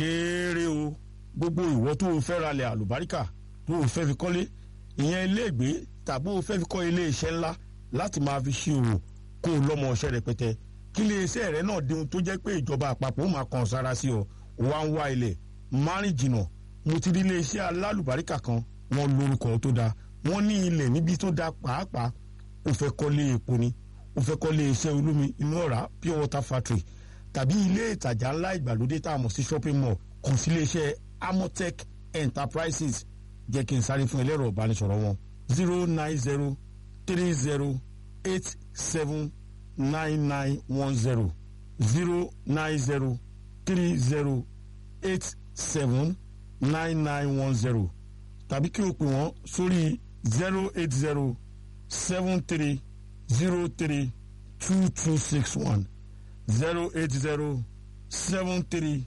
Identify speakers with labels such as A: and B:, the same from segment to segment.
A: kéré o gbogbo ìwọ tó o fẹ́ ralẹ̀ àlùbáríkà tó o fẹ́ fi kọ́lé ìyẹn iléègbé tàbí o fẹ́ fi kọ́ ilé iṣẹ́ ńlá láti máa fi ṣe òwò kó o lọ́mọ ọṣẹ́ rẹpẹtẹ kí ilé iṣẹ́ rẹ náà di ohun tó jẹ́ pé ìjọba àpapọ̀ ó máa kàn sára sí ọ wá ń wá ilẹ̀ márùn jìnnà mo ti rí ilé iṣẹ́ alálùbáríkà kan wọ́n lórúkọ tó dáa wọ́n ní ilẹ̀ níbi tó dáa pàápàá o fẹ́ kọ́lé epo ni o fẹ́ kọ́lé iṣẹ́ olómi inú ọ̀rá pure water factory tàbí ilé ìtajà ńlá ìgbàlódé tá a mọ̀ sí shopping mall kàn sí ilé iṣẹ́ amotech enterprises jẹ́ kí n sáré fún ẹlẹ́rọ ìbánisọ̀rọ̀ wọn zero nine zero three zero eight seven nine nine one zero zero nine zero three zero eight seven nine nine one zero tàbí kí o pè wọ́n sórí zero eight zero seven three zero three two two six one zero eight zero seven three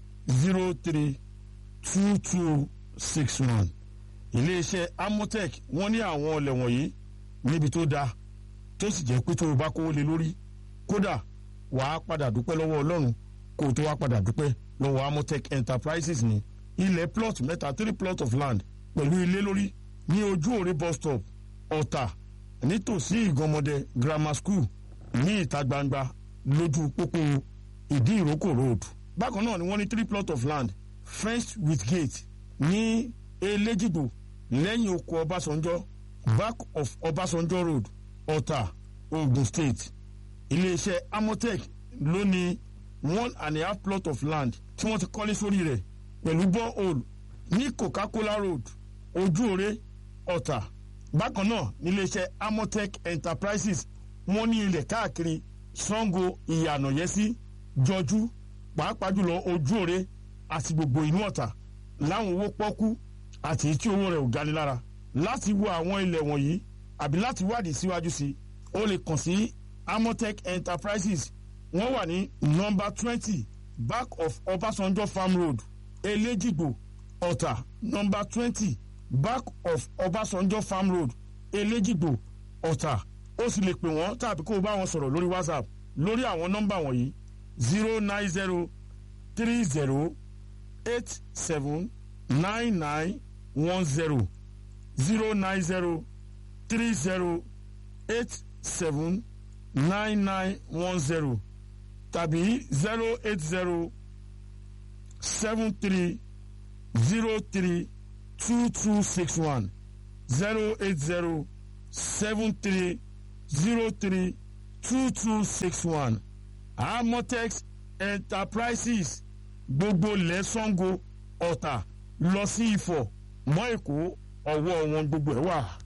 A: zero three two two six one iléeṣẹ́ amotech wọ́n ní àwọn ọlẹ̀ wọ̀nyí níbi tó dáa tó sì jẹ́ pé tó o bá kówó lé lórí kódà wàá padà dúpẹ́ lọ́wọ́ ọlọ́run kó o tó wá padà dúpẹ́ lọ́wọ́ amotech enterprises ní ilẹ̀ plot mẹ́ta three plot of land pẹ̀lú ilé lórí ní ojú òre bus stop ọ̀tà nítòsí ìgànmọ́dẹ grammar school ní ìta gbangba lójú pópó ìdí ìrókò road bákan náà ni wọ́n ní three plot of land fenced with gate ní elégìgbò lẹ́yìn oko ọbásanjọ́ back of ọbásanjọ́ road ọ̀tà ogun state iléeṣẹ́ amotech ló ní one and a half plot of land tí wọ́n ti kọ́lé sórí rẹ̀ pẹ̀lú borehole ní coca-cola road ojúore ọ̀tà bákan náà níléeṣẹ́ amotech enterprises wọ́n ní ilẹ̀ káàkiri sango ìyànàyẹ́sí jọjú pàápàá jùlọ ojúore àti gbogbo inú ọ̀tà láwọn owó pọ́kú àti tí owó rẹ̀ ò gani lára láti wo àwọn ilẹ̀ wọ̀nyí àbí láti wádìí síwájú sí i ó lè kàn sí amotech enterprises wọ́n wà ní nọmba twenty back of ọbásanjọ́ farm road elégìgbò ọ̀tà nọmba twenty back of ọbásanjọ́ farm road elégìgbò ọ̀tà ó sì lè pè wọ́n tàbí kó o bá wọn sọ̀rọ̀ lórí whatsapp lórí àwọn nọ́mbà wọ̀nyí zero nine zero three zero eight seven nine nine one zero zero nine zero three zero eight seven nine nine one zero tàbí zero eight zero seven three zero three two two six one zero eight zero seven three zero three two two six one amotex enterprises gbogbo lẹ́sàngó ọ̀tà lọ sí ifọ̀ mọ́ èkó ọwọ́ wọn gbogbo ẹ̀ wà.